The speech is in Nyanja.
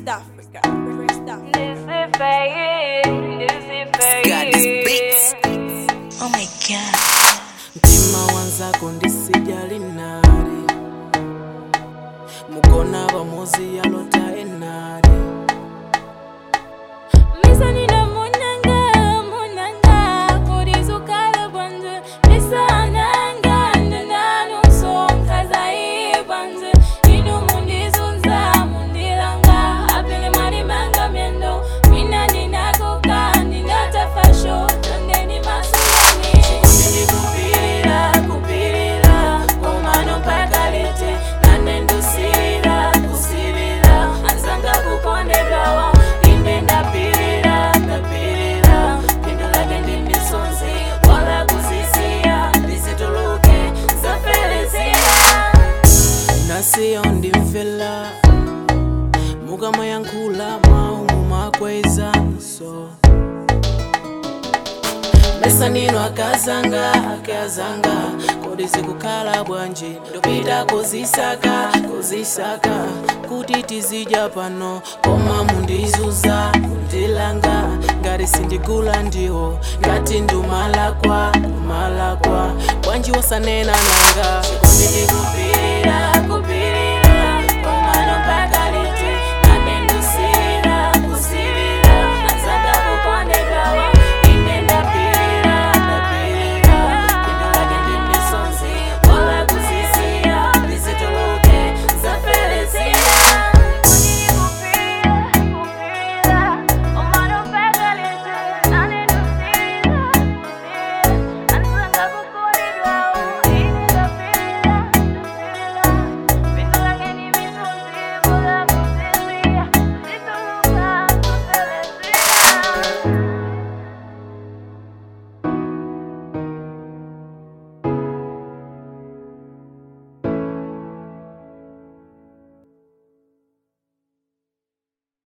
West Africa. West Africa. Got this beats. Oh my god. mtima wanzako ndisijali nali mukona bamuzi yalota enali Misa nina munanga, munanga, kurizukala banze. Misa nanga, ndananu sonka zai banze. Inu mundizunza, mundilanga, apele mani manga mendo. Mina nina koka, nina tafasho, tandeni masungani. ndikupirira kupirira komano mpaka liti nane ndusirira kusirira Anzanga kukondegawa, inde ndapirira ndapirira phindu lake ndimisonzi wala kuzisiya ndizituluke zafelezira nasiyo ndimvela mukamayankhula maumu makweza so mesa nino akazanga akazanga kodi zikukhala bwanji ndopita kuzisaka kuzisaka kuti tizidya pano koma mundizuza kundilanga ngati sindigula ndiwo ngati ndumalakwa kumalakwa bwanji wosanena nanga chikundi ndikupirira